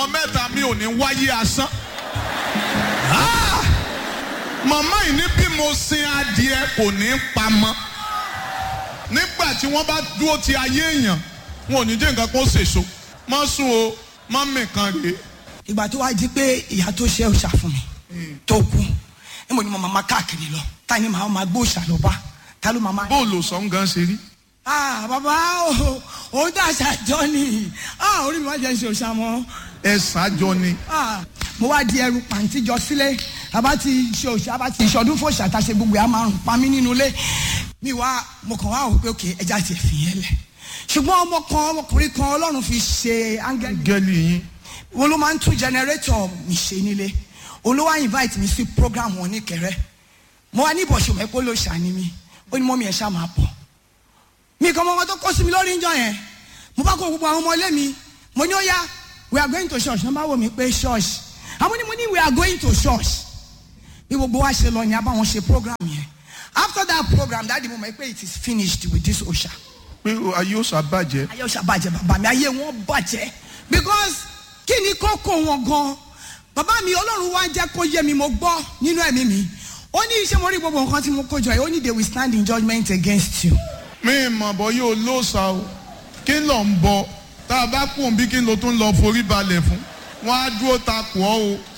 ọmọ mẹ́ta mi ò ní wáyé asán. Ah! màmá yìí ní bí mo sin adìẹ kò ní pamọ́. nígbà tí wọ́n bá dúró ti ayé èèyàn wọn ò ní jẹ́ nǹkan kó ṣèso. má sùn o má mìkan rèé. ìgbà tó wá di pé ìyá tó ṣe òòṣà fún mi tó kú ẹ mọ̀ ní mo máa ma káàkiri lọ ta ni màá ma gbé òòṣà lọ bá ta ló máa ma. bóòlù sọ̀n gan ṣe rí. ah bàbá o òun dà ṣàjọ ni ah orí mi wá jẹ́ ṣe òòṣà mọ́ ẹ ṣáájọ ni. ah mo wá di ẹrù pàǹtí jọ sílé àbá ti ṣe òòṣà àbá ti ìṣọdún fòòṣà tá a ṣe gbogbo ẹ̀ á máa rùn pa mí nínú ilé mi wá mo kàn wá wò pé òkè ẹja ti fi yẹn lẹ̀ ṣùgbọ́n ọmọ kan ọmọkùnrin kan ọlọ́run fi ṣe áńgẹ́lì gẹ́lì yín. wọn ló máa ń tún jẹnẹrétọ̀ mi ṣe nílé olówó invite mi sí program wọn ní kẹrẹ mo wá ní ìbọ̀ṣọ̀ mẹ́pọ̀ ló ṣàní mi ó ní mọ́mí ẹ̀ ṣá máa bọ̀ mi kàn mọ́ wọn tó kọ́ sí mi lórí ìjọ yẹn mo bá kó gbogbo àwọn ọmọ ilé mi mo ní ó yá we are going to church nọ́mbà wo mi pé church àwọn ni mo ní we are going to church bí gbogbo wa ṣe lọ ni a bá wọn ṣe program yẹn after that program dáàdi mo mọ̀ pé it is finished with this osha pé ayé ó ṣàbàjẹ́. ayé ọ̀sà bàjẹ́ bàbá mi ayé wọn bàjẹ́ because kí ni kókó wọn gan bàbá mi ọlọ́run wá jẹ́ kó yé mi mo gbọ́ nínú ẹ̀mí mi ó ní iṣẹ́ mo rí gbogbo nǹkan tí mo kó jọ yìí ó ní they will stand in judgment against you. mi mọ̀ bọ́ yóò lóòsà o kí ló ń bọ tá a bá kú òun bí kí ló tún lọ forí balẹ̀ fún wọn á dúró takò ọ́ o